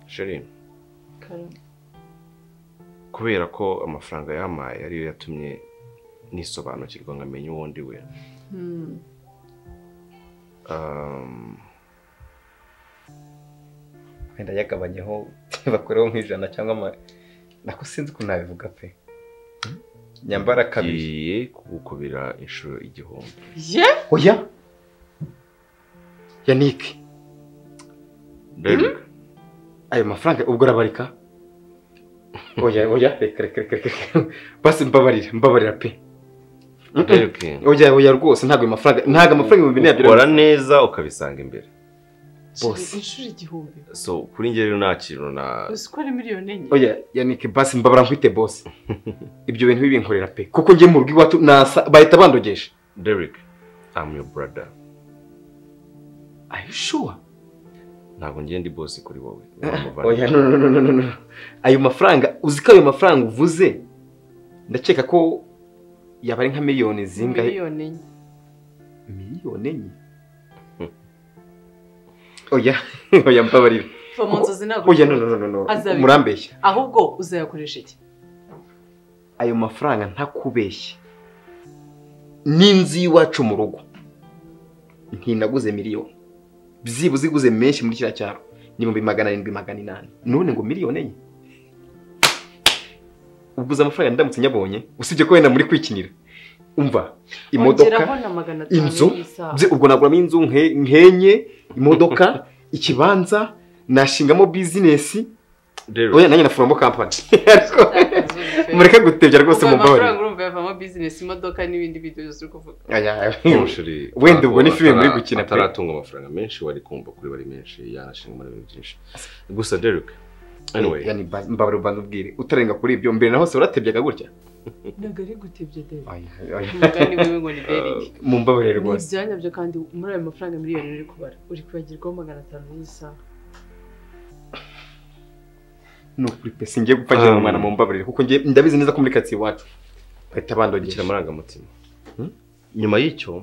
sheri kubera ko amafaranga yampaye ariyo yatumye nisobanukirwa nkamenya uwo ndi we Um, wenda yagabanyeho bakureho nk'ijana cyangwa ama nako sinzi ukuntu nabivuga pe nyambara kabiri ngiye kugukubira inshuro igihumbi ye oya yannick rero ayo mafaranga ubwo arabarika oya oya reka reka reka reka reka. basi mbabarira mbabarira pe reka oya oya rwose ntabwo ayo mafaranga ntabwo amafaranga ibihumbi bine ukora neza ukabisanga imbere Bose. inshuro igihumbi so kuri njye rero nta kintu na uzi ko ari miliyoni enye oya yannick basi mbabara nkwite bose ibyo bintu bibinkorera pe kuko njye mu rugo iwacu nasa bahita bandogesha derek I'm your brother are you sure ntabwo njye ndi boss kuri wowe oya no no no no no no ayo mafaranga uzi ko ayo mafaranga uvuze ndakeka ko yaba ari nka miliyoni zingahe miliyoni enye miliyoni enye oya oya mbabarira va mu nzozi ntabwo oya no no no no no Azabikora. murambeshya ahubwo uzayakoresha iki ayo mafaranga ntakubeshye n'inzu y'iwacu mu rugo ntinaguze miliyoni byibuze iguze menshi muri kiriya cyaro ni ibihumbi magana arindwi magana inani none ngo miliyoni enye uguze amafaranga ndamutse nyabonye usibye ko wenda muri kwikinira umva imodoka Ongeraho na magana atanu inzu y'isaha. bye- ubwo naguramo inzu nke- nkenye imodoka ikibanza nashingamo bizinesi oya derek nanjye na foromo kampani Utakaza urugero. mureke gutebya rwose Ubwo mumbabarire amafaranga urumva yavamo bizinesi imodoka n'ibindi bintu byose uri kuvuga Aya, Mushuri, Wenda ubwo ni atara- filime muri gukina pe. ataratunga amafaranga menshi wari kumva kuri bari menshi yanashinga muri ibintu byinshi gusa derek anyway Yani ba- mbabarira ubanza ubwire utarenga kuri ibyo mbere na hose waratebyaga gutya ntabwo ari gutebya debe Aya, aya. umugani wiwe ngo ni beringi mu mbabarire ni rwose ibyanya byo kandi muri ayo mafaranga miliyoni uri kubara uri kwibagirwaho magana atanu y'isaha ni ukuri pe singiye gupfa ngira umwana mu mbabarire kuko njye ndabizi neza ko muri karitsiye iwacu bahita bikira bandogesha amarangamutima Hmm? nyuma y'icyo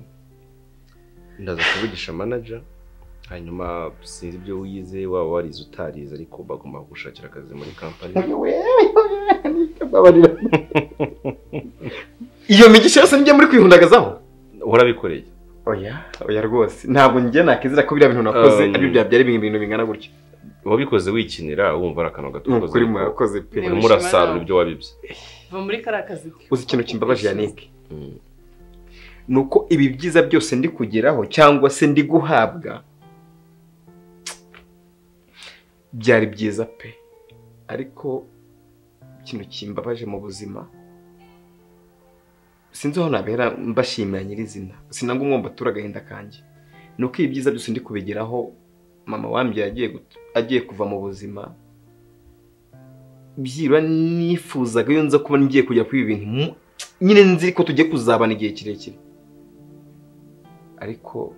ndaza kuvugisha manager hanyuma sinzi ibyo wize waba warize utarize ariko bagomba gushakira akazi muri kampani Mbabarira. iyo migisha yose nijya muri kwihundagazaho warabikoreye oya oya rwose ntabwo njye nakizera ko biriya bintu nakoze Um, ari byo byabyara ibintu bingana gutya wabikoze wikinira wumva ari akantu ni ukuri gatukoze murakoze pe Ni- murasarura ibyo wabibye va muri kariya kazi ke uzi ikintu kimbabaje yanike ni uko ibi byiza byose ndi kugeraho cyangwa se ndi guhabwa byari byiza pe ariko ikintu kimbabaje mu buzima sinzi aho nabera mbashimira nyirizina sinanga umwumva atura agahinda kanjye ni uko ibi byiza byose ndi kubigeraho mama wambye agiye gut- agiye kuva mu buzima byibura nifuzaga iyo nza kuba ngiye kujya kuri ibi bintu mu- nyine nzi ko tugiye kuzabana igihe kirekire ariko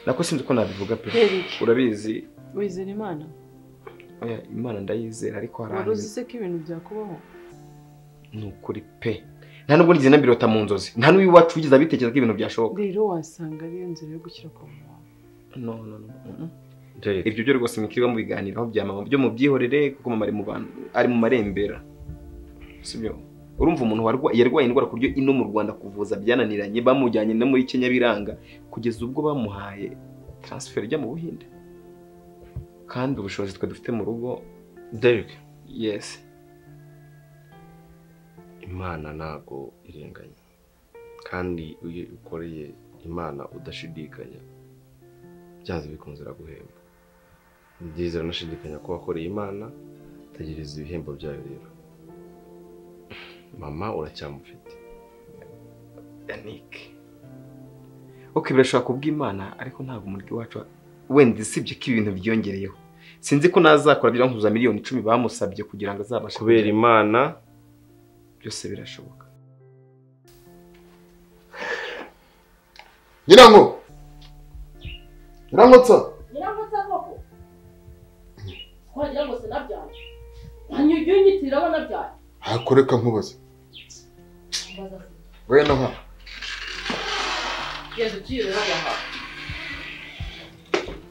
nako sinzi uko nabivuga pe beringi urabizi wizera imana oya, imana ndayizera ariko hari wari ahantu uzi se ko ibintu byakubaho ni ukuri pe nta nubwo nigeze nabirota mu nzozi nta n'uw'iwacu wigeze abitekereza ko ibintu byashoboka rero wasanga ariyo nzira yo gukira kwa muntu no no no mm. ibyo byo rwose mwikirirwa mu biganiro aho bya mama byo mu byihorere kuko mama ari mu bantu ari mu marembera sibyo urumva umuntu warwa- yarwaye indwara ku buryo ino mu rwanda kuvuza byananiranye bamujyanye no muri kenya biranga kugeza ubwo bamuhaye taransiferi ijya mu buhinde kandi ubushobozi twe dufite mu rugo derek yesi imana ntabwo irenganya kandi iyo ukoreye imana udashidikanya byanze bikunze iraguhemba ni byiza unashidikanya ko wakoreye imana tegereza ibihembo byayo rero mama uracyamufite yannick ok birashobora kubw'imana ariko ntabwo umurwi wacu wenda usibye ko ibintu byiyongereyeho sinzi ko nazakora birankuza miliyoni icumi bamusabye kugira ngo azabashe kubera kugera- imana byose birashoboka nyiranko nyirankotsa nyirangutse koko wagira ngo sinabyaye hanyuma ujye unyitirira abo nabyaye hakoreka nkubaze wenda nka genda ugiye urabona Uko?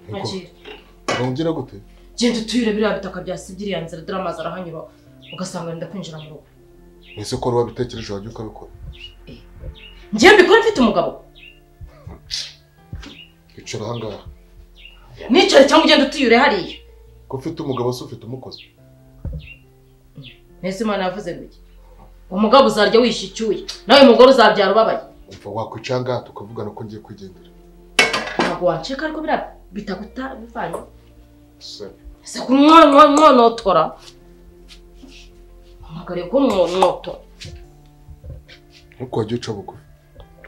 nkakira ugira gute genda utuyure biriya bitaka bya sibiri ya nzira dore amazi arahanyura ugasanga wenda kwinjira mu rugo mu isoko ruba bitekereje wajya ukabikora ngewe mbikora mfite umugabo icara ahangaha nicare cyangwa ugenda utuyure hariya ko ufite umugabo se ufite umukozi mbese imana yavuze ngo iki umugabo uzarya wishe icyuya nawe mugore uzabyara ubabaye umva wakwicara ahangaha tukavugana ko ngiye kwigendera ntabwo wancika ariko biriya bitaka utabivanye se ese ku mwono mwonotora mpamagare ko mwonotora nkuko wajya uca bugufi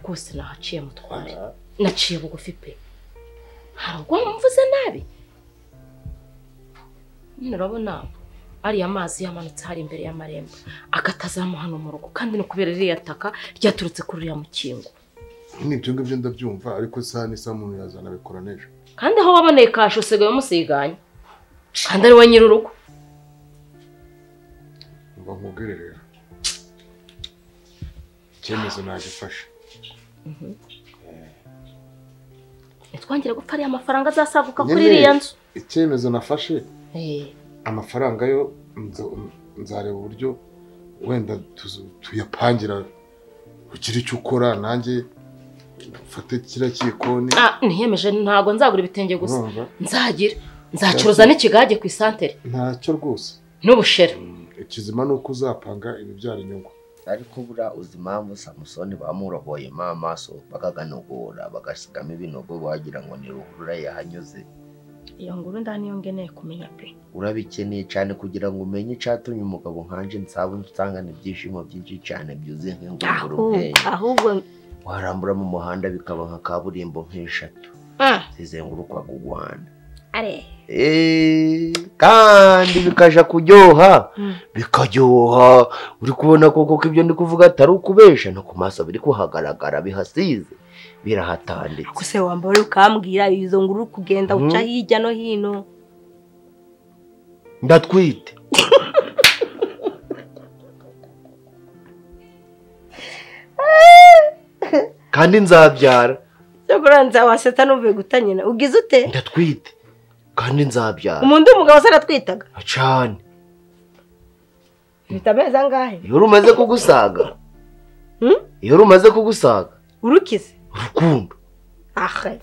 rwose nahaciye mutware naciye bugufi pe ntabwo mvuze nabi nyine urabona ariya mazi yamanutse hari imbere y'amarembo agatazamuha hano mu rugo kandi ni ukubera ririya taka ryaturutse kuri uriya mukingo ni ibyo ngibyo ndabyumva ariko isaha n'isaha umuntu yazana abikora n'ejo kandi aho waboneye kashe usigaye umusiganya kandi ari we nyir'urugo umva nkubwire rero icyemezo nagifashe ntitwongere gupfa ariya mafaranga azasaguka kuri Nyine. iriya nzu icyemezo nafashe Eh, amafaranga yo nza- nzareba uburyo wenda tuzu- tuyapangira ugira icyo ukora nanjye ufate kiriya kikoni ah, niyemeje ntabwo nzagura ibitenge gusa urumva nzagira nzacuruza n'ikigage ku isantere ntacyo rwose n'ubushera ikizima ni uko uzapanga ibibyara inyungu ariko buriya uzi impamvu samusoni bamuroboyemo amaso bakaganogora bagasigamo ibinogo wagira ngo ni ruhurura yahanyuze iyo nguru nda niyo ngeneye kumenya pe urabikeneye cyane kugira ngo umenye icyatumye umugabo nkanje nsaba nsangana ibyishimo byinshi cyane byuzuye nk'ingunguru ntenge ahubwo warambura mu muhanda bikaba nka kaburimbo nk'eshatu Ah, zizengurukwaga u Rwanda are Eh, kandi bikaja kuryoha Mm. bikaryoha uri kubona koko ko ibyo ndi kuvuga atari ukubesha no ku maso biri kuhagaragara bihasize birahatanditse kuse wambara ukambwira izo nguru uri kugenda uca Mhm. hirya no hino ndatwite kandi nzabyara cyo kuranza waseta n'uvuye guta nyina ugize ute ndatwite kandi nzabyara umuntu w'umugabo se aratwitaga cyane bita amezi angahe iyo rumaze kugusaga Hmm? iyo rumaze kugusaga urukize urukundo aha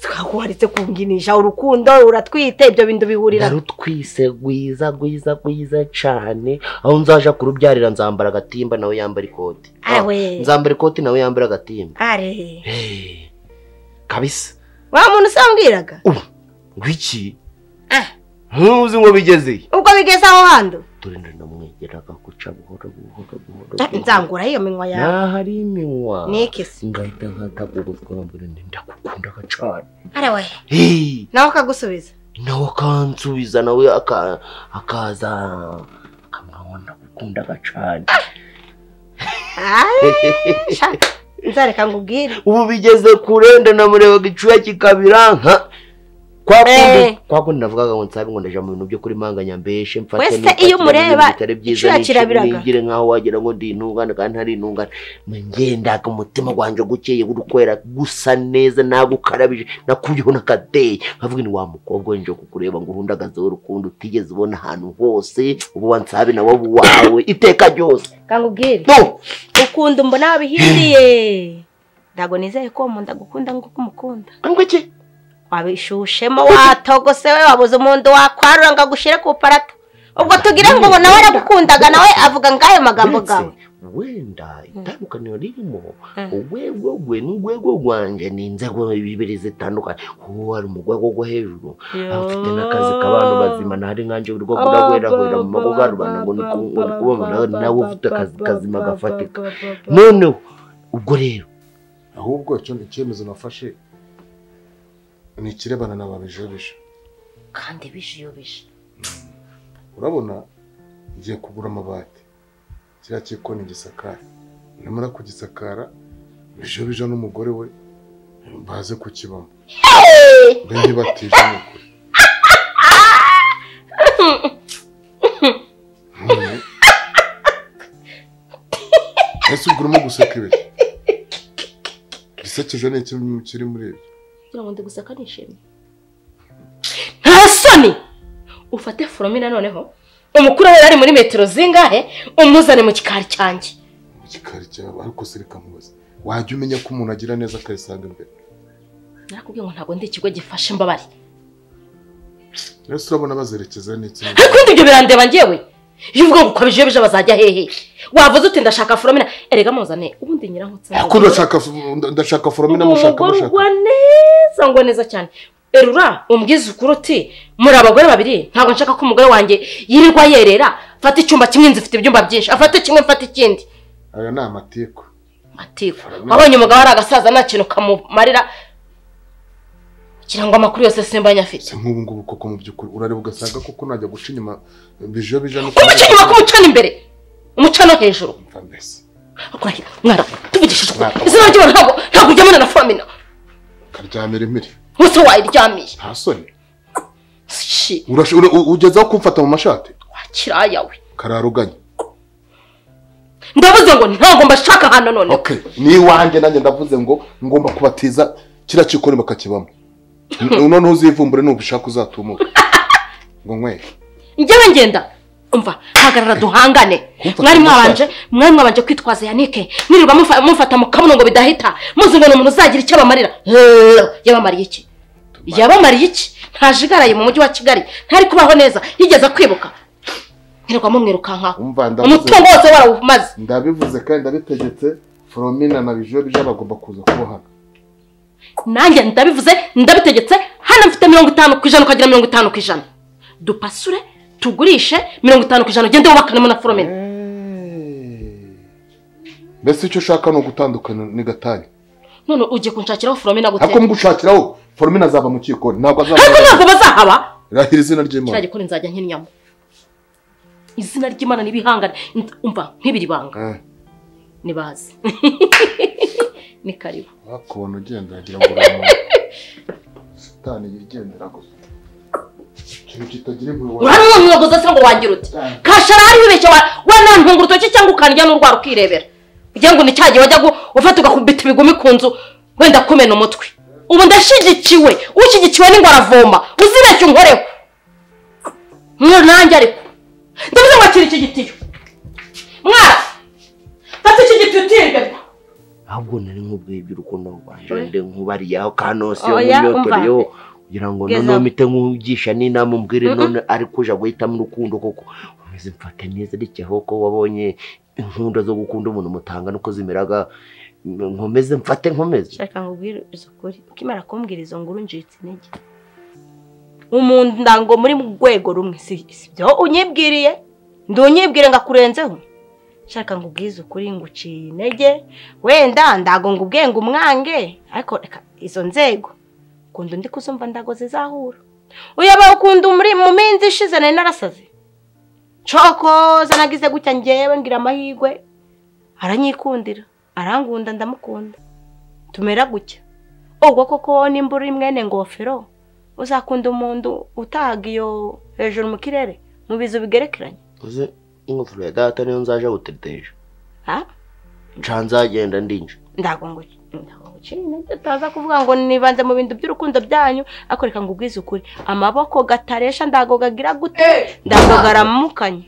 twakuharitse kunginisha urukundo uratwite ibyo bintu bihurira narutwise rwiza rwiza rwiza cyane aho nzaja kurubyarira nzambara agatimba nawe yambara ikoti awe nzambara ikoti nawe yambara agatimba are Hey, kabisa wa muntu usambwiraga ngwiki Ah. ntuzi ngo bigezeyo ubwo bigeze aho handi turinde ndamwegera agakuca buhoro buhoro buhoro nzangura iyo minwa yawe nahari iminwa nikisi ngahita nkataguruzwa mbere ndi ndagukundaga cyane are we Hey, nawe akagusubiza nawe akansubiza nawe aka- akaza akamwabona ndagukundaga cyane Aye, sha, nzareka ngubwire ubu bigeze kurenda namurebaga icuya kikabira nka kwa kundi Eh. kwa kundi navugaga ngo nsabe ngo ndaja mu bintu byo kuri manganya mbeshe mfate Wese nifatire iyo mu umureba, bintu bitari byiza icuya nishe kirabiraga. nigire nkaho wagira ngo ndi intungane kandi ntari intungane ngendaga umutima gwanje gukeye guri kwera gusa neza nagukarabije nakuriyeho n'akadeyi nkavuga ni wa mukobwa w'inje kukureba ngo uhundagazeho urukundo utigeze ubona ahantu hose ubu wansabe nawe aba uwawe iteka ryose kangubwire no ukunda mbona wabihindiye ntabwo nizeye ko uwo muntu agukunda nk'uko umukunda angwiki wabishushemo watogose we wabuze umuntu wakwarura ngo agushyire ku parata ubwo tugire ngo ubu nawe aragukundaga nawe avuga ngayo magambo gawe Uretse, wenda itandukaniro ririmo Mm. urwego rwe n'urwego rwanje ni inzego bibiri zitandukanye uwo ari mu rwego rwo hejuru aba afite n'akazi k'abantu bazima ntari nkanje uri rwo kuragweragwera mu mago ga rubanda ngo ni ku- ngo ni kubabona nawe ni nawe ufite akazi kazima gafatika noneho ubwo rero ahubwo icyo ni icyemezo nafashe ni ikirebana na babijebeje kandi bijiyobeje urabona ngiye kugura amabati kiriya kikoni gisakara namara kugisakara bijobija n'umugore we baze kukibamo mbe ntibatije ni ukuri Hmm. ese ubwo urimo guseka ibi gisekeje ni iki kiri muri ibi kugira ngo ndiguseka nishimye ntasa ufate foromi noneho umukuru we ari muri metero zingahe umuzane mu gikari cyanjye mu gikari cyawe ariko se reka mubaze wajya umenya ko umuntu agira neza akayisanga imbere narakubwiye ngo ntabwo ndi ikigo gifasha imbabare rero urabona bazerekeza n'itsinda ariko ibindi ibyo birandeba njyewe iyo ubwo bukabije iyo bije bazajya hehe wavuze uti ndashaka foromina erega muzane ubundi nyirankutse ariko ndashaka ndashaka foromina mushaka umugore mushaka ugwa neza ngwa neza cyane erura umbwize ukuri uti muri abagore babiri ntabwo nshaka ko umugore wanjye yirirwa yerera fata icyumba kimwe inzu ifite ibyumba byinshi afate kimwe mfate ikindi aya ni amatiku matiku wabonye umugabo ari agasaza nta kintu kamumarira kugira ngo amakuru yose simba nyafite si nk'ubu ngubu koko mu by'ukuri urareba ugasanga koko najya guca inyuma bijo bija no umuco inyuma k'umucana imbere umuco no hejuru Umva mbese urahira mwara tuvugishije ukuri izina ry'ubu ntabwo ntabwo ujyamana na foromina karyamira impiri bose wayiryamiye nta soni shi Urash- ura- u- ugezaho kumfata mu mashati wakiraya we kararuganye ndavuze ngo ntabwo mbashaka hano noneho okay ni iwanjye nanjye ndavuze ngo ngomba kubatiza kiriya kikoni bakakibamo N- noneho uzivumbure nubishaka uzatumuke ngo nyweye njyewe ngenda umva hagarara duhangane Kumfata mwari mu mwabanje mwari mwabanje kwitwaza yanike mwirirwa mufa- mufata mu kabuno ngo bidahita muzi ngo ni umuntu uzagira icyo abamarira Heee, yabamariye iki yabamariye iki ntajigaraye mu mujyi wa kigali ntari kubaho neza yigeze kwibuka mwirirwa mumwirukankaho Umva, ndavuze- umutungo wose warawumaze ndabivuze kandi ndabitegetse foromina na bijo bija bagomba kuza kuba hano nanjye ndabivuze ndabitegetse hano mfite mirongo itanu ku ijana ukagira mirongo itanu ku ijana dupasure tugurishe mirongo itanu ku ijana ugende wubakanemo na foromina Hey. mbese icyo ushaka ni ugutandukana ni gatanya none ugiye kunshakiraho foromina gute ariko mugushakiraho foromina azava mu kikoni ntabwo ariko azaba ntabwo bazahaba rahira izina kiriya ry'imana gikoni nzajya nk'inyama izina ry'imana n'ibihangane umva nk'ibiri banga Eh, nibazi ni karibu wakubona ugenda wagira ngo uri umuntu sitani yigendera gusa ikintu kitagira impuhwe wa- urabona umwuga se ngo wagira uti kashara hariho ibeshye wa- wanantunga urutoki cyangwa ukarya n'urwara ukirebera kugira ngo ni cya gihe wajya gu- ufata ugakubita ibigumi ku nzu wenda kumena umutwe ubu ndashyigikiwe ushyigikiwe n'ingwa aravoma uzibeshye unkoreho mwari nanjye ariko ndavuze ngo akira iki gitiyo mwara fata iki gitiyo utirirwe ahubwo nari nkubwiye iby'urukundo rwanje Oya. nde nkubariyeho kanosiyo Oya, nkunyotoreyo kugira ngo Geza. noneho mpite nk'ugisha n'inama umbwire none ari kuja guhitamo urukundo koko umeze mfate neza rikeho ko wabonye inkunda zo gukunda umuntu mutangana uko zimeraga nkomeze mfate nkomeze shaka ngo ubwirize ukuri ukimara kumbwira izo nguru njitse intege umunda ngo muri mu rwego rumwe si si byo unyibwiriye ndi unyibwire ngo akurenzeho shaka ngo ubwize ukuri ngo uciye intege wenda ndago ngo ubwenge umwange ariko reka izo nzego ukunda undi kuzumva ndago zizahura uyaba ukunda muri mu minsi ishize nari narasaze cokoza nagize gutya ngewe ngira amahirwe aranyikundira arangunda ndamukunda tumera gutya ubwo koko nimba uri mwene ngofero uzakunda umuntu utahaga iyo hejuru mu kirere mu bizu bigerekeranye uze ingofero ya data niyo nzaja guteteja ha nca nzagenda ndinje ndago ngo ndago ngo ukiri intege utaza kuvuga ngo nibanze mu bintu by'urukundo byanyu ariko reka ngo ubwize ukuri amaboko gataresha ndago gagira gute ndago garamukanye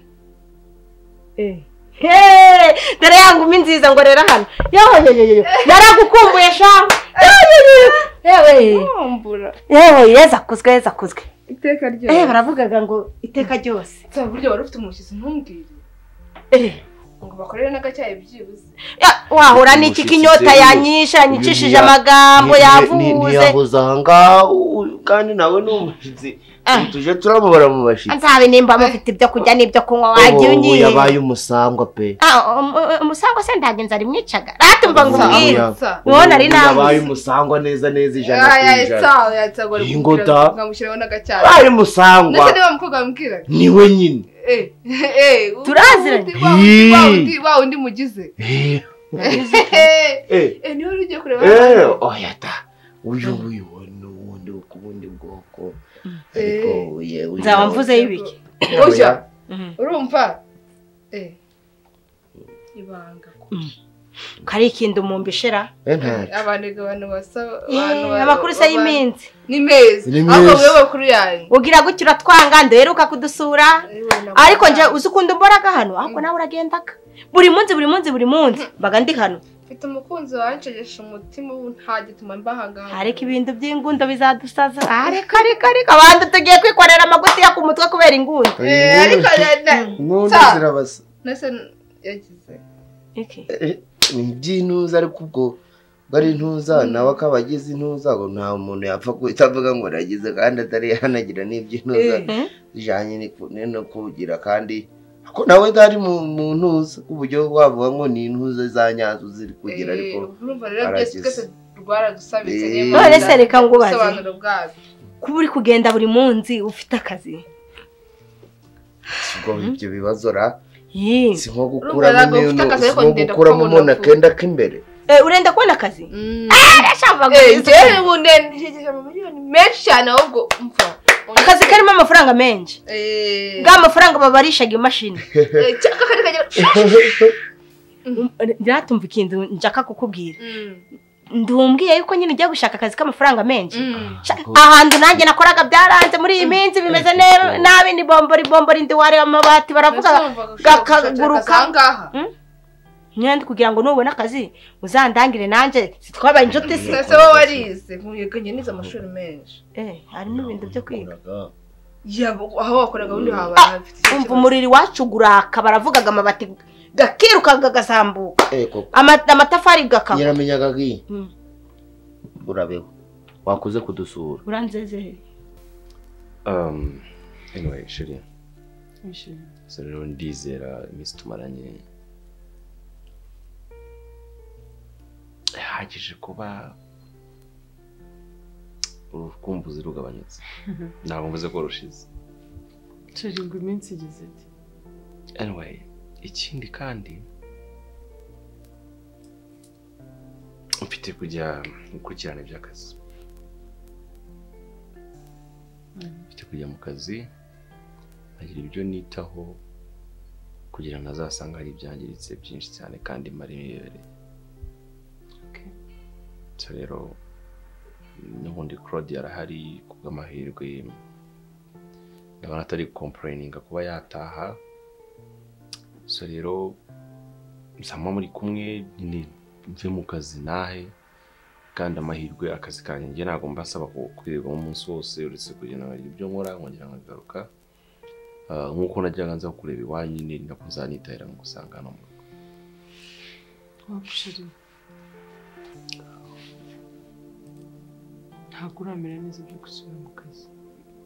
Hey, dore ya ngumi nziza ngo rero hano yewe yewe naragukumbuye sha yewe yewe yewe kumbura yewe yeza akuzwe yeza akuzwe iteka ryose eh baravugaga ngo iteka ryose nta buryo wari ufite umushyitsi ntumbwire eh ngo bakorere n'agacyayi byibuze ya, wahura n'iki ko inyota yanyishe yanyicishije amagambo yavuze ntiyabuze ahangaha u- kandi nawe ni umushyitsi Ah. Ubu tuje turamubara mu bashyitsi nzabe nimba mufite ibyo kurya n'ibyo kunywa wagiye ubu unyiye yabaye umusangwa pe Ah, umu- umusangwa se ntabwo inzara imwicaga ratumva ngo Umusangwa. umbwire Nsa. Ubu nari Ubu nabuze. yabaye umusangwa neza neza ijana ku Aya, ijana etsa, oya, etsa, ngo Iyi ngota. amushyiriraho- ngo amushyiriraho n'agacyayi yabaye ndetse umusangwa niba umukobwa wambwira niwe nyine eh eh Turaziranye. wa wundi- wa wundi- wa wundi mugize Eh, eh eh, eh, niwe uri ugiye kureba eh, oya da uyu nguyu we ni uwundi wo ku bundi bwoko ariko Eh. uye uyu nzaba nawe- mvuzeho ibiki ujya urumva eh ibanga kari ikintu umumbishira abantu abantu basaba amakuru se y'iminsi ni meza Ni ahubwo meza. mwe bakuru yanyu ugira gutya uratwanga ndaheruka kudusura ariko njye uzi ukuntu mboraga hano ahubwo nawe uragendaga buri munsi buri munsi buri munsi mbaga ndi hano mfite umukunzi wancegesha umutima ubu nta gituma mba ahangaha ariko ibintu by'ingundo bizadusaza ariko ariko ariko abantu tugiye kwikorera amaguti yo ku mutwe kubera ingundo Eh, ariko na inkondo Sa- zirabasa nase yagize Eh, ni iby'intuza ariko ubwo bari intuza nawe akaba agize intuza ngo nta muntu yapfa guhita avuga ngo aragize kandi atari yanagira n'iby'intuza Eh. bijyanye n'iku- ni- no kugira kandi ko nawe ntari mu mu ntuza ku buryo wavuga ngo ni intuza za nyazo ziri kugira ariko urumva rero byose aragize. twese rwaradusabitse Eh. niyo mpamvu none se reka ngubaze ubusobanuro bwabyo kuba uri kugenda buri munsi ufite akazi ubwo ibyo bibazo ra Yee. si nko Urumva gukuramo ntabwo ufite akazi, si ariko nko ndenda gukuramo kuko umuntu ubona ko- akenda k'imbere Eh, urenda kubona akazi Eh, njyewe ubu ndengeje amamiliyoni menshi cyane ahubwo umva akazi karimo amafaranga menshi Eh, bwa mafaranga babarishaga imashini eh, cyangwa akandi kagira ntihatumva ikintu njaka kukubwira Mm, ndumbwiye yuko nyine ugiye gushaka akazi k'amafaranga menshi mm. Sha- ahantu nanjye nakoraga byaranze muri iyi minsi bimeze ne- nabi ni bombori bombori ndi wari amabati baravuga gakaguruka gakaguruka nyine kugira ngo nubona akazi uzandangire nanjye sitwabaye inshuti se sasa wowe warize ntuyiganye nize amashuri menshi Eh, harimo ibintu byo kwiga yabo aho wakoraga ubundi wabaye hafite icyo umva kibazo. umuriri wacuguraka baravugaga amabati gakirukaga gasambuka Eh, koko Ama- amatafari gakaba nyiramenyaga nk'iyi Mm. urabeho wakoze kudusura uranzezere Um, anyway, Shirley, Wishimye. so rero ndizera iminsi tumaranye ihagije kuba urukumbuzi rugabanyutse ntabwo mvuze ko rushize Turi ngo iminsi igeze ite anyway ikindi kandi mfite kujya gukurikirana iby'akazi mfite kujya mu kazi nkagira ibyo nitaho kugira ngo ntazasanga hari ibyangiritse byinshi cyane kandi marirebereye Okay. so rero n'ubundi claude arahari kubw'amahirwe ndabona atari kompurayininga kuba yataha so rero nsama muri kumwe nyine mve mu kazi nahe kandi amahirwe akazi kanjye njye ntabwo mba nsaba ku- kwirirwamo umunsi wose uretse kugenda nkarya ibyo nkora nkongera nkagaruka Ah, nk'uko najyaga nza kureba iwanyu nyine nako nzanitahira mu gusanga hano mu rugo waba ushiri ntabwo uramera neza byo gusubira mu kazi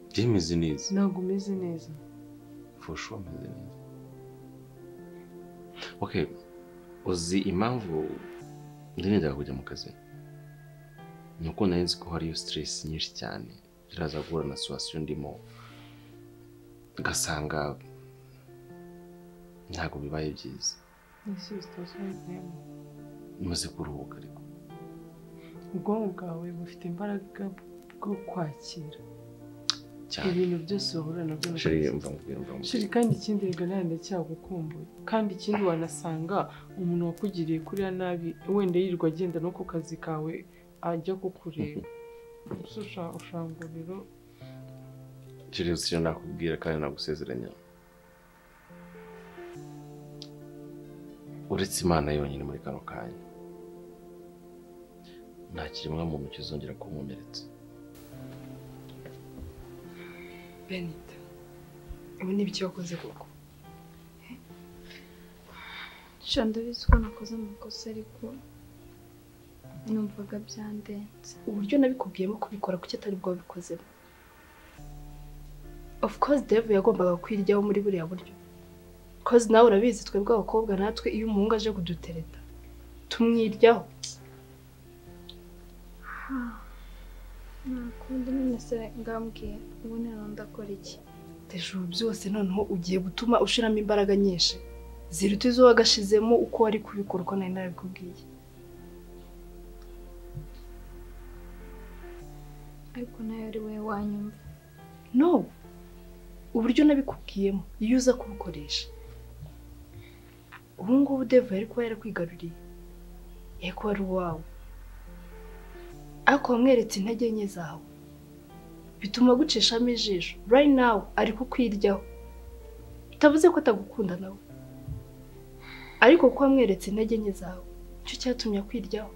njye meze neza ntabwo umeze neza fosho meze neza okay uzi impamvu ndirindaga kujya mu kazi ni uko nari nzi ko hariyo stress nyinshi cyane iraza guhura na situation ndimo ugasanga ntabwo bibaye byiza n'isi zitose wizeyemo maze kuruhuka ariko ubwonko bwawe bufite imbaraga bwo kwakira cyane ibintu byose wahura nabyo mu Sheri, kazi. umva nkubwire, umva nkubwire. shiri kandi ikindi rega nawe ndacyagukumbuye kandi ikindi wanasanga umuntu wakugiriye kuriya nabi wenda yirirwa agenda no ku kazi kawe ajya kukureba Gusa usha- ushanga rero Sheri, uzi icyo nakubwira kandi nagusezeranya uretse imana yonyine muri kano kanya nta kiremwa muntu kizongera kunkomeretsa benita ubu ni ibyo wakoze koko sha ndabizi ko nakoze amakosa ariko numvaga byandenze uburyo nabikubwiyemo kubikora kuki atari bwo wabikozemo of course dave yagombaga kwiryaho muri buriya buryo cause nawe urabizi twebwe abakobwa natwe iyo umuhungu aje kudutereta tumwiryaho nakundi nyine se ngambwiye ubu none ndakora iki ijoro byose noneho ugiye gutuma ushiramo imbaraga nyinshi ziruta izo wagashizemo uko wari kubikora uko nari narabikubwiye ariko nawe ari wowe wanyumva no uburyo nabikubwiyemo iyo uza kubukoresha ubu ngubu dave yari kuba yarakwigaruriye yego wari uwawe ariko wamweretse intege nke zawe bituma agucishamo ijisho right now ari kukwiryaho bitavuze ko atagukunda nawe ariko kuko wamweretse intege nke zawe nicyo cyatumye akwiryaho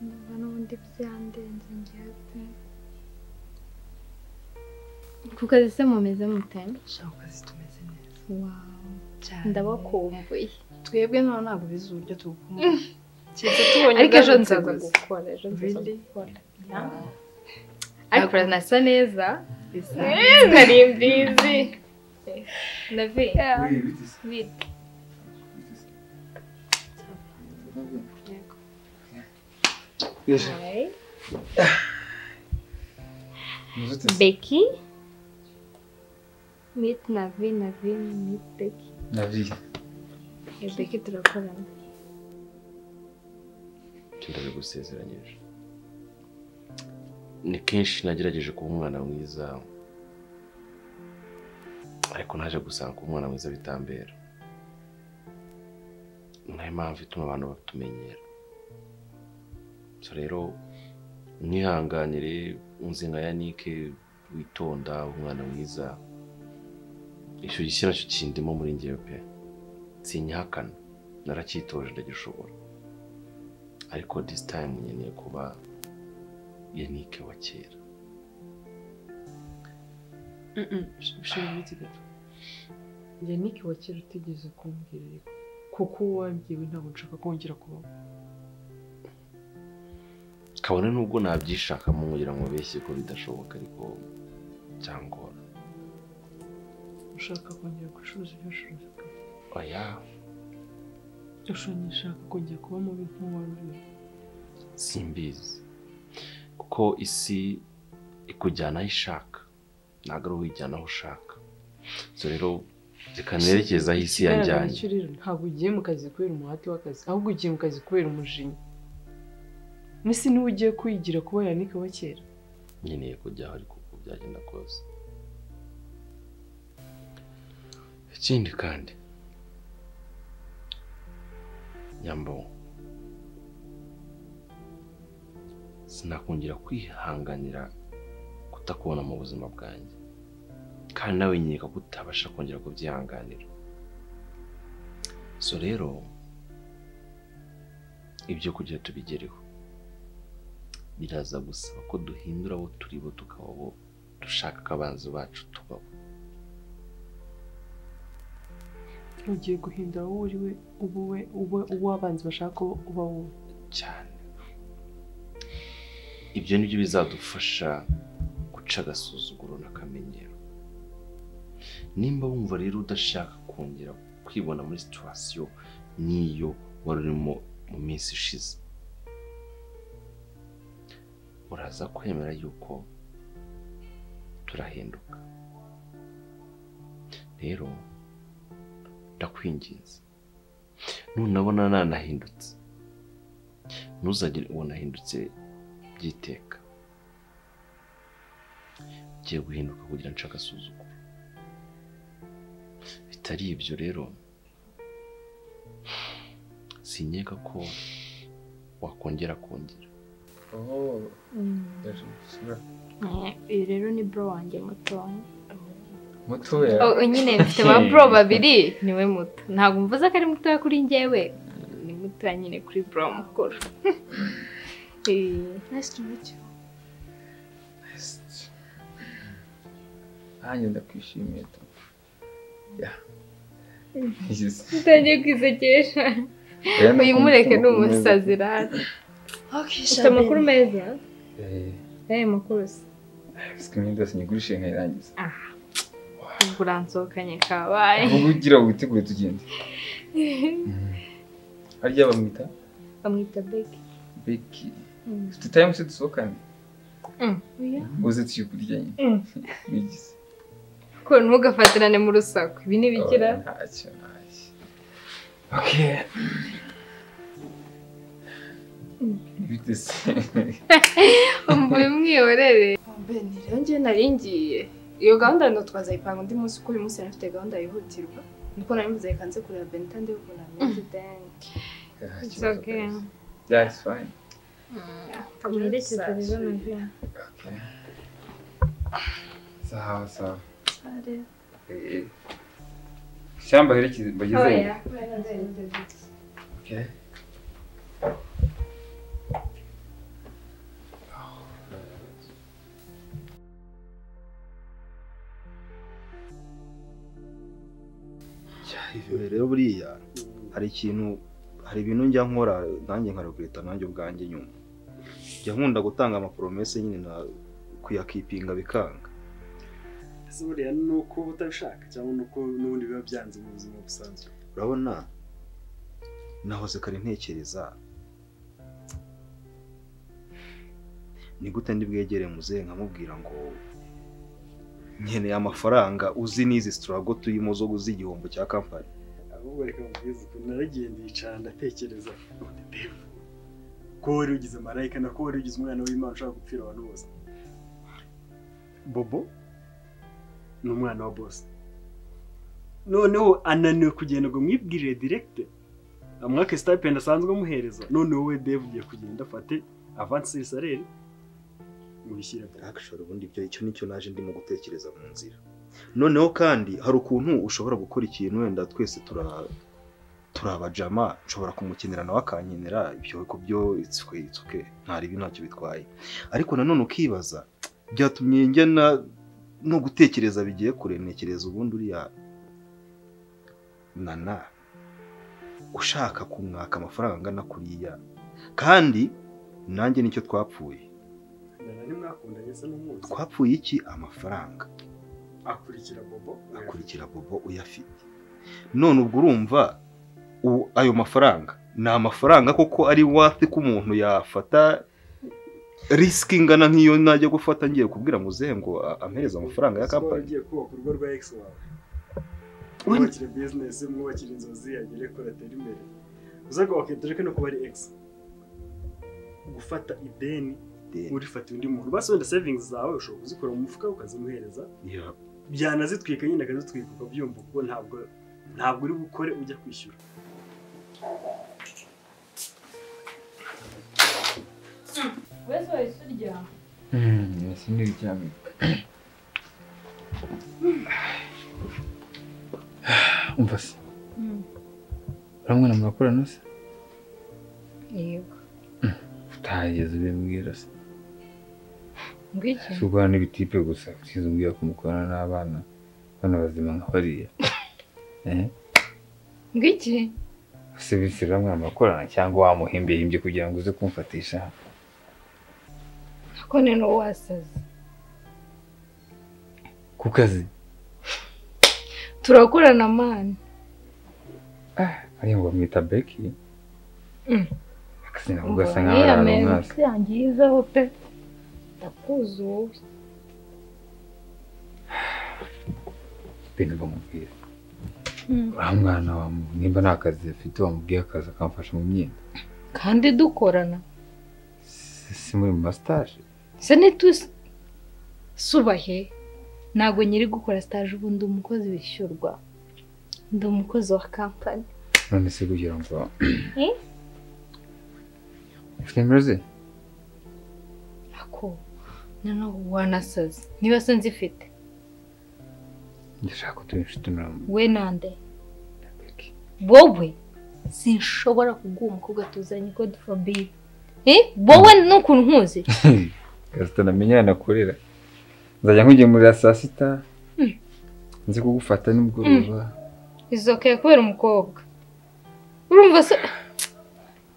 numva n'ubundi byandenze ngewe pe ku kazi se mumeze mute ku kazi tumeze neza wawu ndabakumbuye twebwe nawe ntabwo bizi uburyo tugukumbuye keretse tubonye ariko ejo ubwandu nza tuguzi. gukora ejo nza Really? gukora Yeah. ariko nasa neza Bisa. Eh, nari mbizi navi bite Hi. Becky meet Navi Navi meet Becky nabi Eh, Becky turakorana ndabigusezeranyije ni kenshi nagerageje kuba umwana mwiza ariko naje gusanga kuba umwana mwiza bitambera ni nayo mpamvu ituma abantu batumenyera so rero mwihanganire unzinga ya nike witonda umwana mwiza icyo gishya nacyo kindimo muri ngewe pe sinyihakana naracyitoje ndagishobora ariko this time nkeneye kuba yanike wa kera ushobora imiti gato yanike wa kera utigeze kumbwira ariko kuko uwambwiwe ntabwo nshaka kongera kubaho kabone nubwo nabyishakamo nkugira ngo beshye ko bidashoboka ariko cyangwa ushaka kongera gucuruza ibyo ucuruza oya ushobora ushaka kongera kuba mubi nk'uwari uri simbizi kuko isi ikujyana aho ishaka ntabwo ari uwijyana aho ushaka so rero zikanerekeza aho isi Ikigaragara yanjyanye cyo rero ntabwo ugiye mu kazi kubera umuhate w'akazi ahubwo ugiye mu kazi kubera umujinya mbese niwe ugiye kwigira kuba yanike wa kera nkeneye kujyaho ariko uko byagenda kose ikindi kandi nyambo sinakongera kwihanganira kutakubona mu buzima bwanjye kandi nawe nkeka ko utabasha kongera kubyihanganira so rero ibyo kugira tubigereho biraza gusaba ko duhindura abo turi bo tukaba abo dushaka ko abanzi bacu tubabo ugiye guhindura wowe uri we uba we uba uw'abanzi bashaka ko uba wowe cyane ibyo ni byo bizadufasha guca agasuzuguro n'akamenyero nimba wumva rero udashaka kongera kwibona muri situwasiyo nk'iyo wari urimo mu minsi ishize uraza kwemera yuko turahinduka rero ndakwinginze nunabona nanahindutse ntuzagire uwo nahindutse by'iteka ugiye guhinduka kugira ngo nce agasuzuguro bitari ibyo rero sinkeka ko wakongera kongera uyu rero ni bro wanjye mutoya mutoya Oh, nyine mfite ba bro babiri niwe muto ntabwo mvuze ko ari mutoya kuri njyewe ni mutoya nyine kuri bro mukuru Eh, Nice to meet you. nanjye ndakwishimiye tu Ya. utangiye kwisekesha Oya, uyu nakunda mureke ni amakuru meza. umusazi rero ufite amakuru meza Eh, eh makuru se biswi imyenda yose nyigurishe nkayirangiza aha ubwo uransohokanye kabaye ahubwo ugira witegure tugende harya bamwita bamwita beki beki ufite tayimu se dusohokane uze tuye kurya nyine bigize ko ntugafatirane mu rusaku ibi ntibikira Oya, ntacyo ntacyo okay bite se mvuye mwihorere Beni, rero njye nari ngiye. Iyo gahunda no twazayipanga undi munsi kuko uyu munsi nari mfite gahunda yihutirwa. Niko nari mvuze reka nze kureba Beni kandi yo kunamira den. It's okay. That's fine. Kamwerekeza rero nabyo. Sawa sawa. Eh, Shamba herekeze mbagezeyo. Okay. Ibi rero buriya hari ikintu hari ibintu njya nkora nanjye nkarugurita nanjye ubwanjye nyuma njya nkunda gutanga amaporomese nyine na kuyakipinga bikanga ese buriya ni uko uba utabishaka cyangwa ni uko n'ubundi biba byanze mu buzima busanzwe urabona nahoze kare ntekereza ni gute ndi bwegere muzehe nkamubwira ngo nkeneye amafaranga uzi n'izi sitarago turimo zo z'igihombo cya kampani ahubwo reka mubwize ukuntu naragiye ndicara ndatekereza none devu ko wari ugize marayika na ko wari ugize umwana w'imana ushaka gupfira abantu bose bobo ni umwana wa bose noneho ananiwe kugenda ngo mwibwirire direkite amwake stipend asanzwe amuhereza noneho wowe devu ugiye kugenda afate avansi salere mubishyire akishoro ubundi ibyo icyo nicyo naje ndimo gutekereza mu nzira noneho kandi hari ukuntu ushobora gukora ikintu wenda twese tura turabajama nshobora kumukenera nawe akankenera ibyo ku byo itsuke itsuke ntaribi ntacyo bitwaye ariko nanone ukibaza byatumye njyana no gutekereza bigiye kure ntekereza ubundi uriya nana ushaka kumwaka amafaranga angana kuriya kandi nanjye nicyo twapfuye nana nimwakundanye se n'umunsi twapfuye iki amafaranga akurikira bobo akurikira bobo uyafite none ubwo urumva u- ayo mafaranga ni amafaranga koko ari wafi ko umuntu yafata risiki ingana nk'iyo najya gufata ngiye kubwira muzehe ngo a- ampereze amafaranga ya Siporo kampani ugiye kubaka urugo rwa ex wawe mwubakire bizinesi mwubakire inzozi agere ko atera imbere uzaga wakwitoreka no kuba ari ex gufata ideni urifatiye undi muntu basi wenda savings zawe ushobora kuzikura mu mufuka ukazimuhereza Ya. byanazitwika nyine akazitwika ukabyumva kuko ntabwo ntabwo uri bukore ujya kwishyura Wese wese urya. Hmm, sindi kuryama. Umva se. Uramwana murakorana se? Yego. Utahageze ubimbwira se. Ngwiki. Si ukorana n'ibitipe gusa. Sinzi umbwira ko mukorana n'abana. Abana bazima nka bariya. Eh? Ngwiki. Se bisi uramwana murakorana cyangwa wamuhimbihimbye kugira ngo uze kumfatisha? Nakone no wasaze. Ku kazi. Turakorana mani. Ariya ngo bamwita Becky. Mm. Akazi nako gasa nk'aho ari Uriya ahantu meza hasi. yangizaho pe. Ndakuzi wowe. Ibintu bamubwira. Wa mwana wa mu- nimba nta kazi afite wamubwiye akazi akamfasha mu myenda. Kandi dukorana. Si muri mu masitaje. Se nitusi subahe ntabwo nyiri gukora stage ubu ndi umukozi wishyurwa ndi umukozi wa kampani None se kugira ngo Eh? ufite nimero ze? ako noneho wanasaze niba se nzifite Ndashaka ko tuba inshuti mirongo we nande wowe sinshobora kuguha umukobwa tuzanye god forbid Eh? wowe n'ukuntu nkuzi Gasita namenye yanakorera. Nzajya nkugemurira saa sita. Mm. Nzi kugufata nimugoroba. izokaye kubera umukobwa urumva se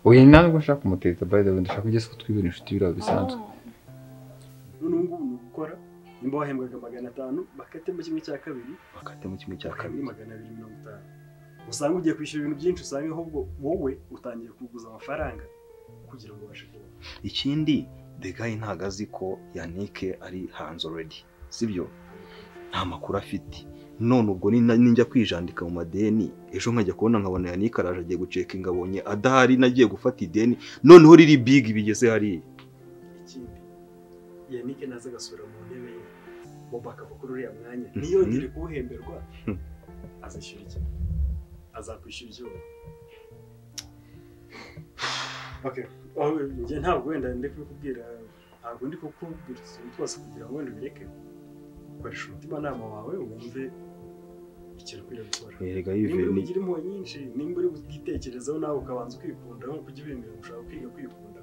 Oya ni nawe ngo nshaka kumuteta by the way ndashaka kugeza ko twibera inshuti biriya bisanzwe. none ubu ngubu ni ugukora nimba wahembwaga magana atanu bakatemo kimwe cya kabiri bakatemo kimwe cya kabiri magana abiri mirongo itanu usanga ugiye kwishyura ibintu byinshi usanga ahubwo wowe utangiye kuguza amafaranga kugira ngo ubashe kubaho ikindi degayi ntago azi ko yanike ari hanze already sibyo nta makuru afite none ubwo nina- ninjya kwijandika mu madeni ejo nkajya kubona nkabona yanike araje agiye gucekinga abonye adahari nagiye gufata ideni noneho riri big bigeze hariya ikindi yanike naza agasubira mu ntebe ye bobo akava kuri uriya mwanya ntiyongere kuwuhemberwa Hmm. azishyura iki azakwishyura iki wowe Okay. aho njye ntabwo wenda ndi kubikubwira ntabwo ndi kukubwira utuntu twose kugira ngo wenda ubireke koresha umutimanama wawe wumve ikintu ukwiriye gukora Erega nimba uri yiveni bugira impuhwe nyinshi nimba uri bwitekerezeho nawe ukabanza ukikunda aho kujya ubimenya ushaka kwiga kwikunda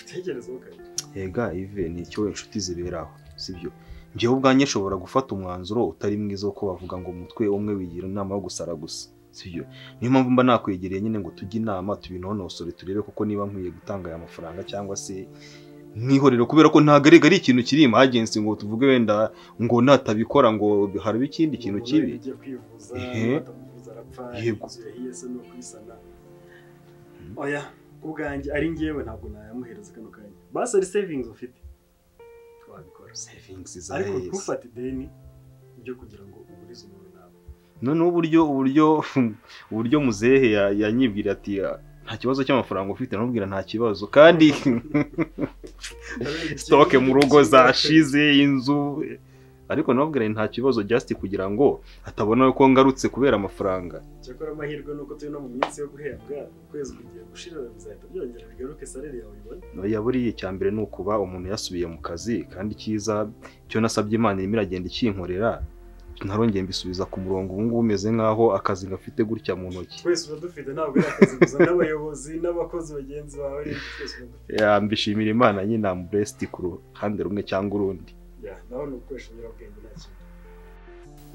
utekerezeho kare Ega Ive ni icyo inshuti zibera aho sibyo njyewe ubwanjye nshobora gufata umwanzuro utari mwiza wo ko bavuga ngo umutwe umwe wigira inama yo gusara gusa sibyo niyo mpamvu mba nakwegereye nyine ngo tujye inama tubinonosore turebe koko niba nkwiye gutanga aya mafaranga cyangwa se mwihorero kubera ko ntabwo arega ari ikintu kiri imagensi ngo tuvuge wenda ngo natabikora ngo haraba ikindi kintu Umugore kibi ujya kwivuza Ehe. batamuvuza arapfa Yego. inzu yahiye se no kuyisana oya ku bwanjye ari njyewe ntabwo nayamuhereza kano kanya basi ari savings ufite twabikora savings za ariko yes. ntufate ideni ryo kugira ngo ugurize umuntu nawe noneho uburyo uburyo uburyo muzehe ya- yanyibwira ati "Ah, nta kibazo cy'amafaranga ufite namubwira nta kibazo kandi sitoke mu rugo zashize inzu ariko namubwira nta kibazo just kugira ngo atabona ko ngarutse kubera amafaranga cyakora amahirwe ni uko turi no mu minsi yo guhembwa ukwezi kugiye gushira bizahita byongera bigaruke salari yawe uyibone oya buriya icya mbere ni ukuba umuntu yasubiye mu kazi kandi cyiza icyo nasabye imana irimo iragenda ikinkorera ntarongeye mbisubiza ku murongo ubu ngubu umeze nk'aho akazi gafite gutya mu ntoki twese uba dufite ntabwo ari akazi gusa n'abayobozi n'abakozi bagenzi bawe rero twese uba dufite Ya, mbishimira imana nyine amuburesiti ku ruhande rumwe cyangwa urundi Ya, nawe ni ugukoresha ibiyobyabwenge nta kintu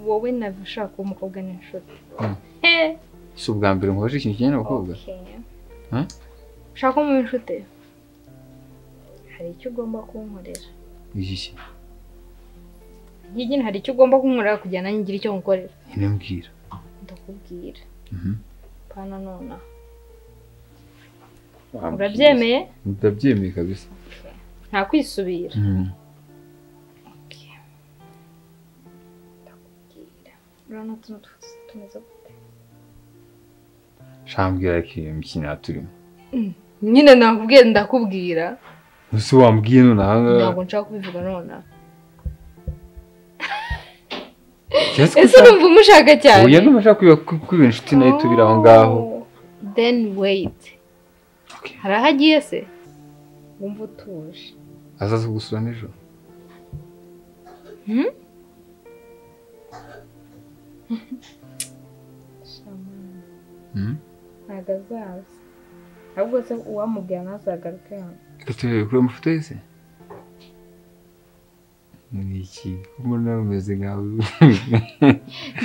wowe ntabwo ushobora kuba umukobwa n'inshuti Mm. He, si ubwa mbere nkoresha ikintu kijyanye n'abakobwa okay. Huh? ushaka ko muba inshuti hari icyo ugomba kunkorera iki ki njye nyine hari icyo ugomba kunkorera kugira nanjye ngire icyo nkorera nyine mbwira ndakubwira Mhm. pana nonaha Wambwira. urabyemeye ndabyemeye kabisa nta kwisubira Mhm. urabona tuno twose tumeze gute shaka mbwira ikintu imikino turimo Mm. nyine nakubwiye ndakubwira ese wambwiye nonaha ntabwo nshaka kubivuga nonaha Yes, ese numva umushaka cyane ubu n'umushaka kwiba kwiba inshuti nayo tubiri aho ngaho then wait hari aho agiye se wumva utuje azaza kugusura nijoro Hmm? Mhm. ntabwo azaza ahubwo se uwamubwira ntazagaruke hano reka turebe kuri amafoto yese ni iki ko mbona bimeze nkawe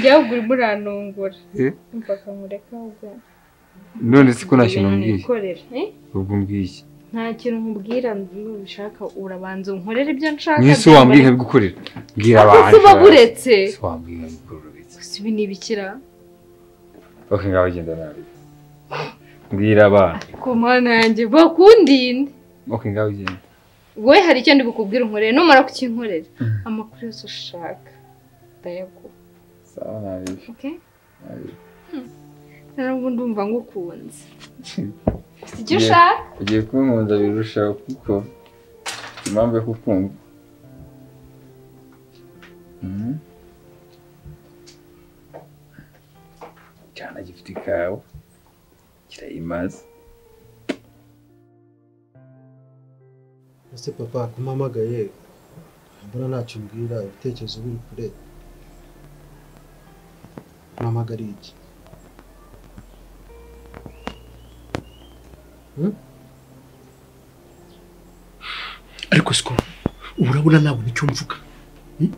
jyawe urimo uranungura Eh? mpaka mureke ahubwo none se ko nta kintu Ibintu mbwiye nikorera, eh? ubwo mbwiye iki nta kintu nkubwira ubishaka urabanza unkorere ibyo nshaka mwese byambara- wambwiye nkabigukorera bwira Ako abantu siba buretse se wambwiye nkabigukorera gusa ibi ni ibikira ok ngaho genda nabi mbwira abantu ku mana yanjye bakundinde ok ngaho genda wowe hari icyo ndi bukubwire unkorere numara kukinkorera amakuru yose ushaka ndayaguha sawa nabi oke nabi ntabwo ndumva ngukunze ufite icyo Ugiye- ushaka ugiye kunkunda birushaho kuko impamvu yo kukumva Mhm. cyana gifite ikawa kirayimaze ese papa kumpamagaye mbona ntacyo umbwira ibitekerezo biri kure mpamagariye iki ariko siko ubu urabona nabona icyo mvuga Hmm?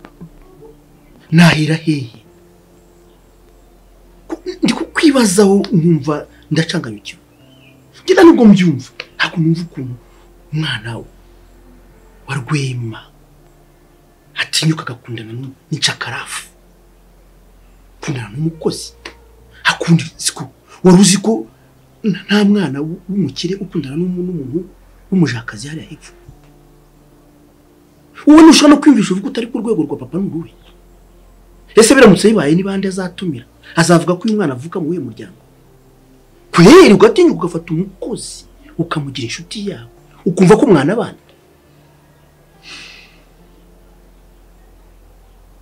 nahera hehe Ku- ndi kukwibazaho nkumva ndacanganyukiwe ngenda nubwo mbyumva ntabwo numva ukuntu umwana we wa rwema atinyuka agakundana n'u- n'incakarafu kundana n'umukozi akunda siko wari uzi ko nta- nta mwana w- w'umukire ukundana n'umu- n'umuntu w'umujakazi hariya hepfo wowe ntushobora no kwiyumvisha uvuga utari ku rwego rwa papa n'uruwe ese biramutse bibaye ni bande azatumira azavuga ko uyu mwana avuka muri uyu muryango kweri ugatinyuka ugafata umukozi ukamugira inshuti yawe ukumva ko umwana abana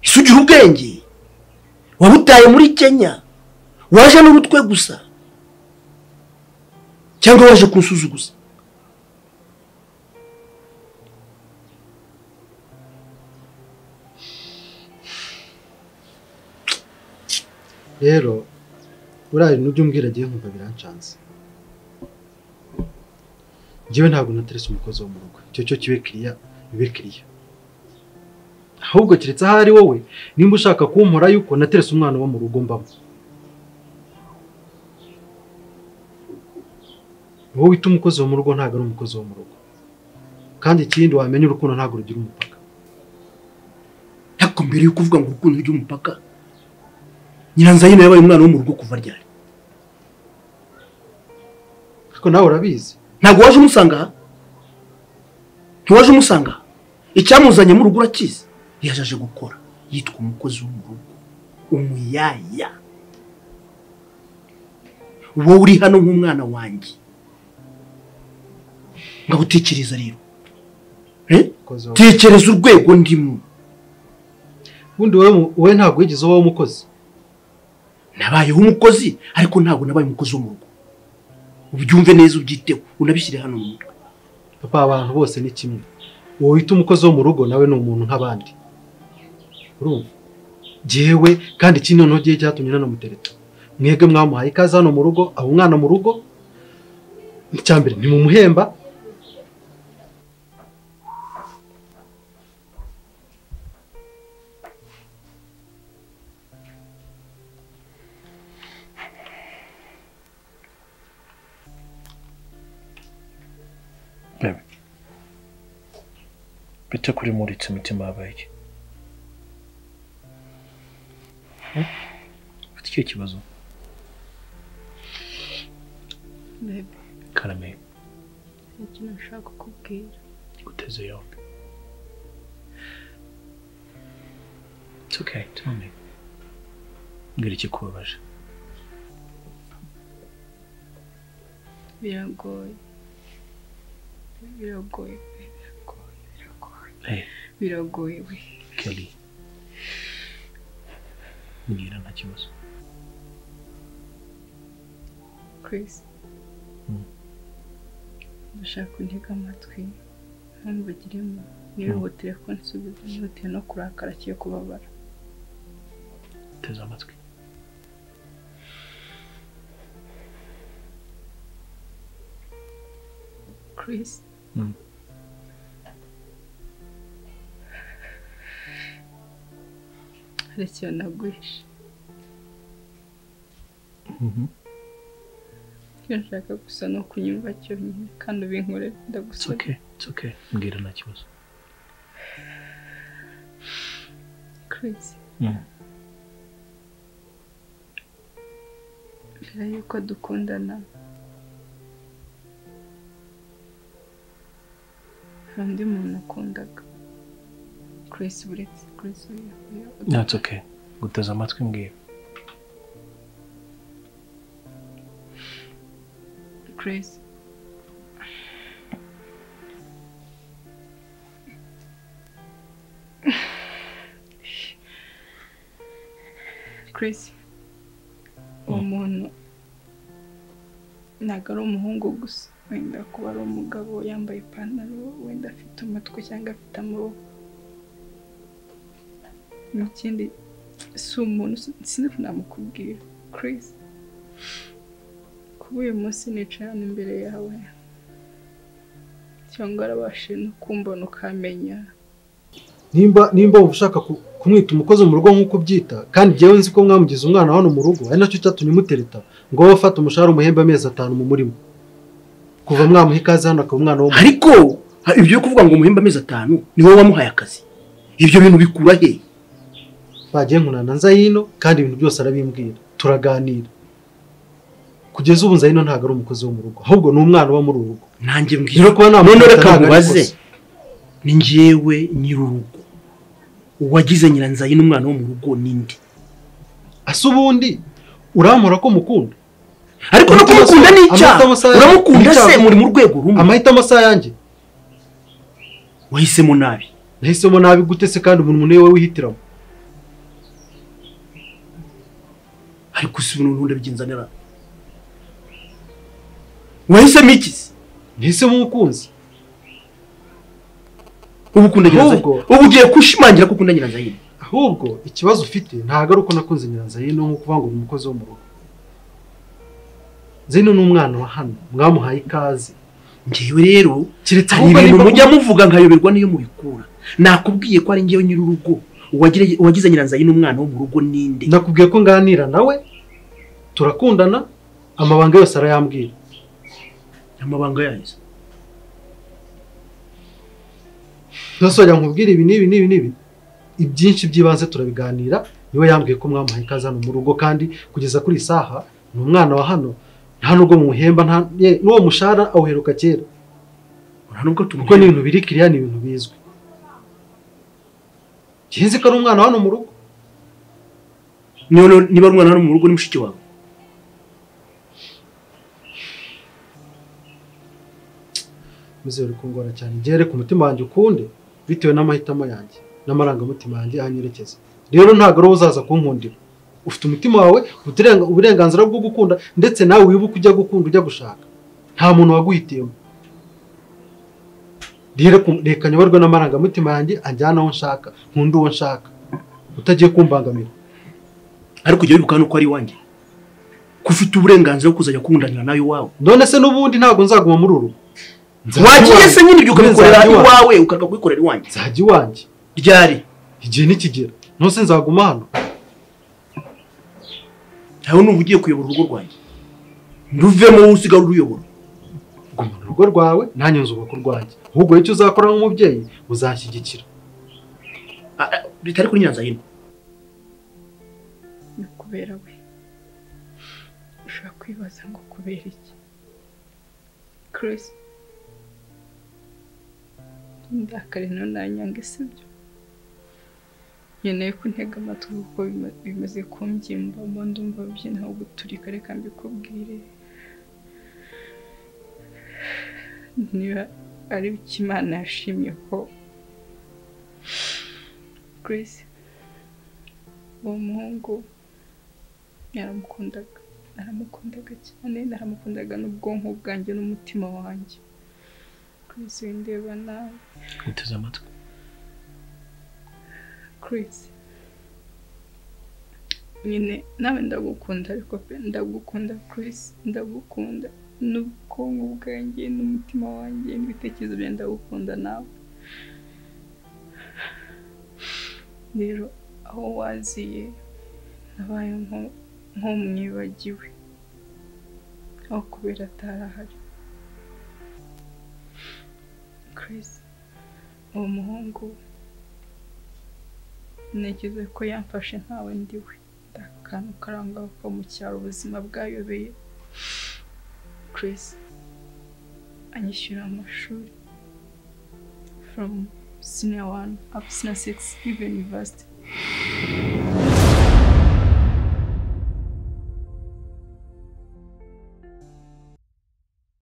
ese ugira ubwenge wabutaye muri kenya waje n'urutwe gusa cyangwa waje kunsuzuguza rero uriya n'ujya umbwira agiye nkumva birancanze njyewe ntabwo nateretse umukozi wo mu rugo icyo cyo kibe kiriya bibe kiriya ahubwo keretse aho ari wowe nimba ushaka kumpora yuko nateretse umwana wo mu rugo mbamo wowe wita umukozi wo mu rugo ntabwo ari umukozi wo mu rugo kandi ikindi wamenya urukundo ntabwo rugira umupaka ariko mbere yuko uvuga ngo urukundo rujya umupaka nyiranzayino yabaye umwana wo mu rugo kuva ryari ariko nawe urabizi ntabwo waje umusanga aha ntiwaje umusanga aha icyamuzanye mu rugo urakizi yaje aje gukora yitwa umukozi wo mu rugo umuyaya wowe uri hano nk'umwana wanjye ngagutekereza rero Eh? tekereza urwego ndimo ubundi wowe mu- wowe ntabwo wigeze ubaho umukozi nabayeho umukozi ariko ntabwo nabaye umukozi wo mu rugo ubyumve neza ubyiteho unabishyire hano mu mutwe papa abantu bose ni kimwe uwo wita umukozi wo mu rugo nawe ni umuntu nk'abandi urumva jyewe kandi iki noneho gihe cyatumye nanamutereta mwebwe mwamuhaye ikaze hano mu rugo aba umwana mu rugo icya mbere ntimumuhemba bite kuri muritse imitima yabaye iki Eh? ufite ikihe kibazo Bebe, karame hari ikintu nshaka kukubwira guteze yombi it's okay tell me mbwira ikikubabaje biragoye biragoye biragoye hey biragoye we kelly mbwira nta kibazo Chris Mm. ndashaka untega amatwi ntumbagiremo nihutere ko nsubiza nihutire no kurakara kiyo kubabara teze amatwi Chris Mm. hari ikintu naguhishe Mhm. icyo nshaka gusa ni ukunyumva cyonyine kandi ubinkorere it's ndagusaba okay it's okay mbwira nta kibazo Chris Mm. mbere yuko dukundana hari undi muntu nakundaga Chris buretse Chris uyu uyu no it's okay guteze amatwi mbwira Chris Chris uwo muntu ntabwo ari umuhungu gusa wenda kuba ari umugabo yambaye ipantaro wenda afite umutwe cyangwa afite amaboko mu kindi si umuntu si- sinzi ko namukubwira Chris kuba uyu munsi nicaye hano imbere yawe cyangwa warabashije no kumbona ukamenya nimba nimba wumva ushaka ku- kumwita umukozi mu rugo nk'uko ubyita kandi njyewe nzi ko mwamugize umwana hano mu rugo ari nacyo cyatumye mutereta ngo wowe ufate umushahara umuhembe amezi atanu mu murimo kuva mwamuha ikaze hano akaba umwana wo mu ariko ha- ibyo yo kuvuga ngo umuhembe amezi atanu ni wowe wamuhaye akazi ibyo bintu bikura hehe bagiye nkunana nzayino kandi ibintu byose arabimbwira turaganira kugeza ubu nzayino ntabwo ari umukozi wo mu rugo ahubwo ni umwana uba muri uru rugo nanjye mbwira rero kuba namufata none reka ntabwo ari mubaze ikosa. ni njyewe nyir'urugo uwagize nyiranzayino umwana wo mu rugo ninde ase ubundi urampora ko mukunda ariko no kumukunda ni icyaha Amahitamo si ayanjye. uramukunda Ni se icyaha. muri mu rwego rumwe amahitamo si ayanjye wahisemo nabi nahisemo nabi gute se kandi umuntu niwe wihitiramo ariko si ubu n'ubundi abigenza nera wahisemo iki se nhisemo umukunzi ubu ukunda nyiranzayire Ahubwo- ubu ugiye gushimangira ko ukunda nyiranzayire ahubwo ikibazo ufite ntabwo ari uko nakunze nyiranzayino nko kuvuga ngo ni umukozi wo mu rugo zino ni umwana wa hano mwamuhaye ikaze ngewe rero keretse hari ahubwo ibintu niba- mujya muvuga nkayoberwa niyo mubikura nakubwiye ko ari ngewe nyir'urugo uwagire- uwagize nyiranzayire umwana wo mu rugo ninde nakubwiye ko nganira nawe turakundana amabanga yose arayambwira amabanga yayo ntasojya nkubwira ibi n'ibi n'ibi n'ibi ibyinshi by'ibanze turabiganira niwe yambwiye ko mwamuhaye ikaze hano mu rugo kandi kugeza kuri iyi saha ni umwana wa hano nta nubwo muhemba nta ye- n'uwo mushahara awuheruka kera kuko ni ibintu biri kiriya ni ibintu bizwi nzi ko ari umwana wa hano mu rugo None niba ari umwana hano mu rugo ni mushiki wawe muzere kungora cyane ngere ku mutima wanjye ukunde bitewe n'amahitamo yanjye n'amarangamutima yanjye ahanyerekeza rero ntabwo ari wowe uzaza kunkundira ufite umutima wawe ufite uburenga- uburenganzira bwo gukunda ndetse nawe wibuke ujya gukunda ujya gushaka nta muntu waguhitiyemo rero ku- reka nyoborwe n'amarangamutima yanjye anjyana aho nshaka nkunde uwo nshaka utagiye kumbangamira ariko ujya wibuka hano ko ari iwanjye ko ufite uburenganzira bwo kuzajya kundanira nawe iwawe none se n'ubundi ntabwo nzaguma muri uru wagiye se nyine ibyo ukabikorera Nzajya iwanjye. iwawe ukaga kubikorera iwanjye nzajya iwanjye ryari igihe nikigera ntose nzaguma hano nawe numva ugiye kuyobora urugo rwanjye nduvemo wowe usigara uruyobora guma mu rugo rwawe nanjye nzubaka urwanjye ahubwo icyo uzakora nk'umubyeyi uzashyigikira Ah, ah, bitari kuri nyiranzayino ni kubera we ushobora kwibaza ngo kubera iki kirisi ndakare nawe nanyanga sibyo nkeneye ko ntega amatwi kuko bima- bimaze kumbyimba mba ndumva byina aho guturika reka mbikubwire niba ari iki imana yashimye ko Grace uwo muhungu naramukundaga naramukundaga cyane naramukundaga n'ubwonko bwanjye n'umutima wanjye Grace windeba nawe guteze amatwi Chris nyine nawe ndagukunda ariko pe ndagukunda Chris ndagukunda n'ubwonko bwanjye n'umutima wanjye n'ibitekerezo byanjye ndagukunda nawe rero aho waziye nabaye nko- nk'umwibagiwe aho kubera atari ahari Chris uwo muhungu ntekereza ko yamfashe ntawe ndiwe nta kantu karanga ko mu cyaro ubuzima bwayobeye Chris anyishyura amashuri from senior one up senior six even university